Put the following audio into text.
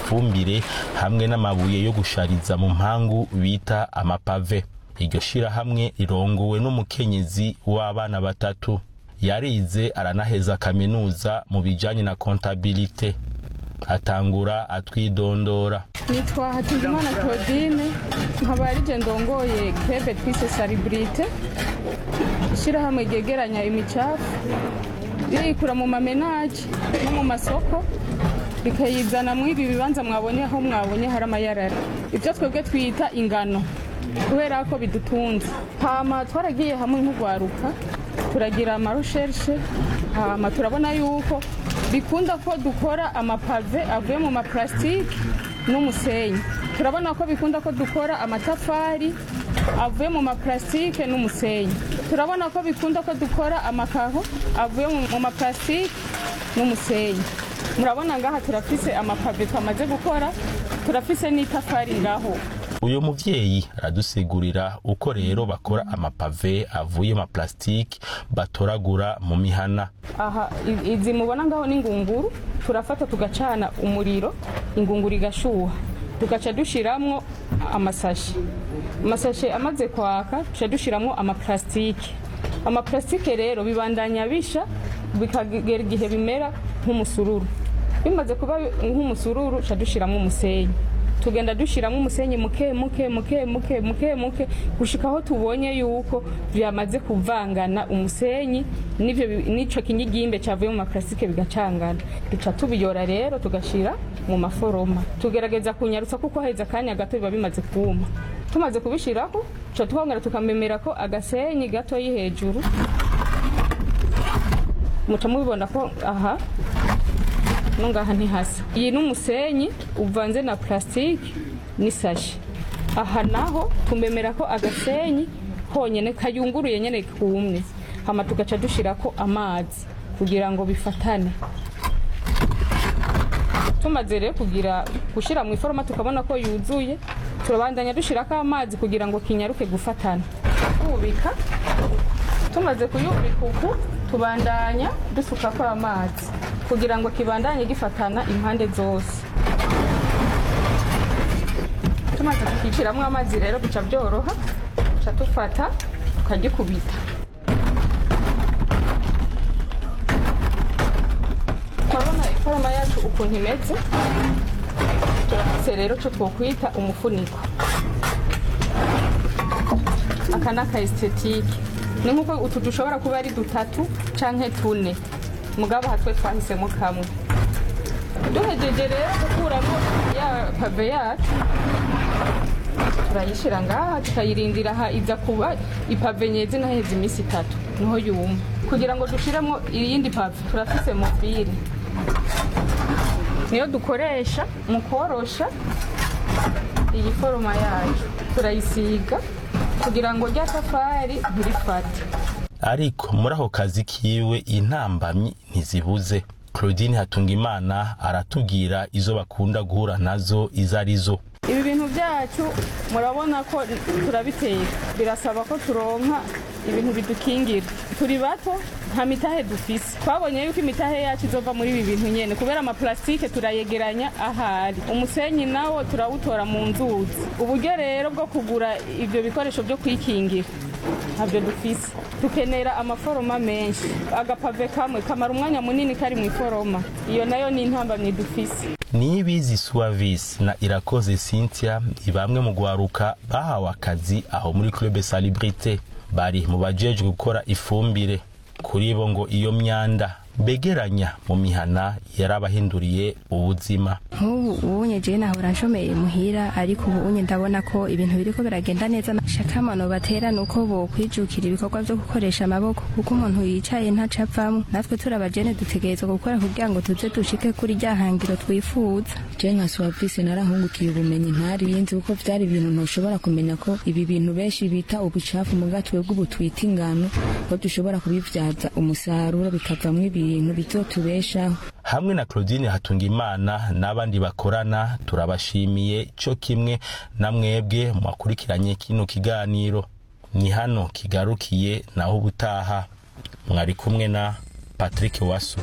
ifumbire hamwe n'amabuye yo gushariza mu mpangu bita amapave iryo shirahamwe rirongowe n'umukenyezi w'abana batatu yarize aranaheza kaminuza mu bijanye na kontabilite atangura atwidondora nitwa hatungimana claudine nkaba arije ndongoye krebe twise salibrite ishyirahamwe ryegeranya imicafu ririkura mu mamenaje no mu masoko rikayizana mu ibi bibanza mwabonye aho mwabonye hari amayarara ibyo twebwe twita ingano kubera ko bidutunze hama twaragiye hamwe nk'urwaruka turagira amarushershe hama turabona yuko bikunda ko dukora amapave avuye mu maparasitike n'umusenyi turabona ko bikunda ko dukora amatafari avuye mu maparasitike n'umusenyi turabona ko bikunda ko dukora amakaho avuye mu maparasitike n'umusenyi murabona ngaha turafise amapave twamaze gukora turafise n'itafari ngaho uyu muvyeyi aradusigurira uko rero bakora amapave avuye mu maparasitike batoragura mu mihana aha i- izi mubona ngaho n'ingunguru turafata tugacana umuriro ingunguru igashuha tugaca dushiramwo amasashi amasashe amaze kwaka tuca dushiramwo amaparasitike amaparasitike rero bibandanya bisha bikagera igihe bimera nk'umusururu bimaze kuba nk'umusururu tuca dushiramwo umusenyi tugenda dushyiramo umusenyi muke muke muke muke muke muke gushika aho tubonye yuko byamaze kuvangana umusenyi n'ivyo bi- n'ico kinyigimbe cyavuye mu maparasitike bigacangana duca tubiyora rero tugashyira mu maforoma tugerageza kunyarutsa kuko haheze akanya gato biba bimaze kuma tumaze kubishiraho tuca twongera tukamemera ko agasenyi gatoyi hejuru muca mubibona ko aha no ngaha ntihasa iyi ni umusenyi uvanze na plastique n'isashi aha naho tumemera ko agasenyi honyene kayunguruye nyene kumye hama tugaca dushirako amazi kugira ngo bifatane tumaze rero kugira gushira mu iforoma tukabona ko yuzuye turabandanya dushirako amazi kugira ngo kinyaruke gufatana kubika tumaze kuyubika uku tubandanya dusukako amazi kugira ngo kibandanye gifatana impande zose tumaze kukiciramwo amazi rero bica byoroha tuca dufata tukagikubita turabona iforoma yacu ukuntu imeze turafise rero co twokwita umufuniko aka ni aka estetike ni nk'uko utu dushobora kuba ari dutatu canke tune mugabo hatwe twahisemo kamwe duhejeje rero gukuramo ya pave yacu turayishira ngaha tukayirindira aha iza kuba ipave nyezi naheze iminsi itatu niho yuma kugira ngo dushiremo iyindi pave turafise mobile niyo dukoresha mu korosha iyi foroma yacu turayisiga kugira ngo rya tafari ntirifate ariko muri ako kazi kiwe intambamyi ntizibuze claudine hatungimana aratubwira izo bakunda guhura nazo izo arizo ibi bintu byacu murabona ko turabiteka birasaba ko turonka ibintu bidukingira turi bato nta mitahe dufise twabonye yuko imitahe yacu izova muri ibi bintu nyene kubera amaplastike turayegeranya ahari umusenyi nawo turawutora mu nzuzi uburyo rero bwo kugura ibyo bikoresho byo kwikingira ntabyo dufise dukenera amaforoma menshi agapave kamwe kamara umwanya munini kari mu iforoma iyo nayo ni intambamyi dufise nibizi suavis na irakoze cynthia ni bamwe mu gwaruka bahawe akazi aho muri club salibrite bari mu bajejwe gukora ifumbire kuri bo ngo iyo myanda begeranya mu mihana yarabahinduriye ubuzima nk'ubu ubunye jewe nahora nshomeye muhira ariko ubu unye ndabona ko ibintu biriko biragenda neza shakamano batera nuko bokwijukira ibikorwa vyo gukoresha amaboko kuko umuntu yicaye ntaca avamwo natwe turi abajene dutegerezwa gukora kugira ngo tuze dushike kuri rya hangiro twifuza je nka suwavisi narahungukiye ubumenyi ntarinzi kuko vyari ibintu ntushobora kumenya ko ibi bintu benshi bita ubucafu muga twebwe ubu twita ingano ko dushobora kubivyaza umusaruro bikavamwo ibintu bizotubeshaho hamwe na claudine hatungimana n'abandi bakorana turabashimiye cyo kimwe na mwebwe mwakurikiranye kino kiganiro ni hano kigarukiye naho ubutaha mwari kumwe na patrick wasu